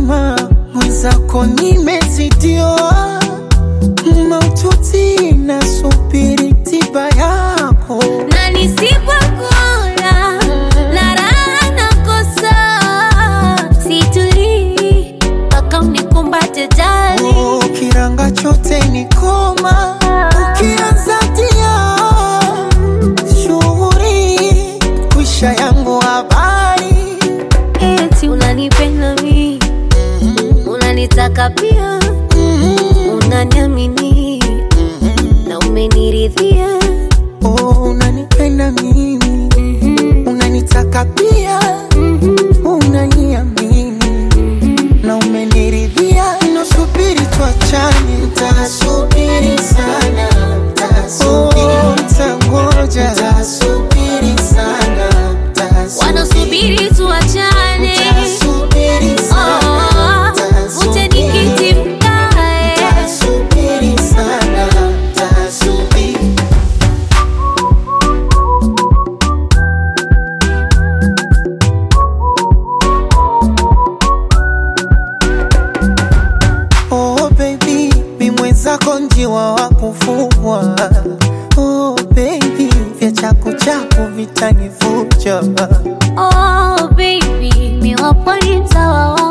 huruma, mwenzako nimezidiwa maututi, nasubiri tiba yako. na nisipokula na raha nakosa, situlii mpaka unikumbate jali. Oh, kiranga chote ni koma, ukianza tia shughuri kwisha yangu habari Eti unanipenda mi, unanitaka pia, unaniamini na umeniridhia. Oh, unanipenda mimi, unanitaka pia, unaniamini na umeniridhia. Nasubiri tuachane, nitasubiri sana, oh, nitangoja, nitasubiri sana, Wanasubiri tuachane, nitasubiri oh, sana, uje nikiti mkae. nitasubiri sana, nitasubiri Oh baby, mi mwenzako njiwa wa kufugwa. Oh baby, vya chaku chaku vitanifucha. Oh baby, mi wapo ni mtawa